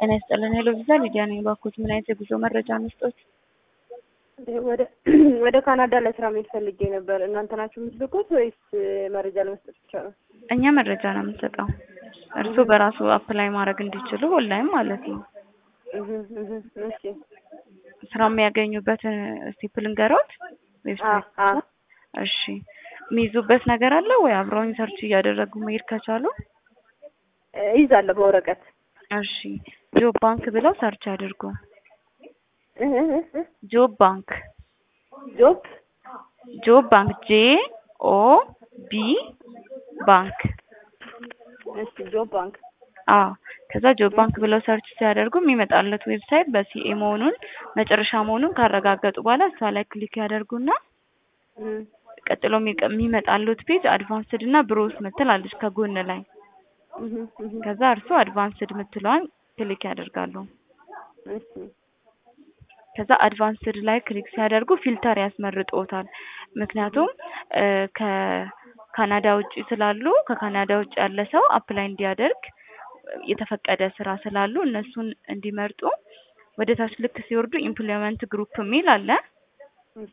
ጤና ይስጥልን ሄሎ ቪዛ ሊዲያ ነኝ። እባክዎት ምን አይነት የጉዞ መረጃ መስጠት? ወደ ወደ ካናዳ ለስራ መሄድ ፈልጌ ነበር። እናንተ ናችሁ የምትልኩት ወይስ መረጃ ለመስጠት ብቻ ነው? እኛ መረጃ ነው የምንሰጠው። እርስዎ በራሱ አፕላይ ማድረግ እንዲችሉ ኦንላይን ማለት ነው። እህ እህ እሺ ስራ የሚያገኙበትን ስቴፕ ልንገሮት? ዌብሳይት አ እሺ የሚይዙበት ነገር አለ ወይ? አብረውኝ ሰርች እያደረጉ መሄድ ከቻሉ ይዛለሁ በወረቀት እሺ ጆብ ባንክ ብለው ሰርች አድርጉ። እህ እህ እህ ጆብ ባንክ ጆብ ጆብ ባንክ ጄ ኦ ቢ ባንክ እሺ ጆብ ባንክ አዎ ከዛ ጆብ ባንክ ብለው ሰርች ሲያደርጉ የሚመጣለት ዌብሳይት በሲኤ መሆኑን መጨረሻ መሆኑን ካረጋገጡ በኋላ እሷ ላይ ክሊክ ያደርጉና እም ቀጥሎ የሚቀ- የሚመጣሉት ፔጅ አድቫንስድ እና ብሮስ ምትል አለች ከጎን ላይ እህ እህ ከዛ እርሱ አድቫንስድ ምትለዋን ክሊክ ያደርጋሉ። እሺ ከዛ አድቫንስድ ላይ ክሊክ ሲያደርጉ ፊልተር ያስመርጦታል። ምክንያቱም እ ከካናዳ ውጭ ስላሉ ከካናዳ ውጭ ያለ ሰው አፕላይ እንዲያደርግ የተፈቀደ ስራ ስላሉ እነሱን እንዲመርጡ ወደ ታች ልክ ሲወርዱ ኢምፕሎይመንት ግሩፕ የሚል አለ።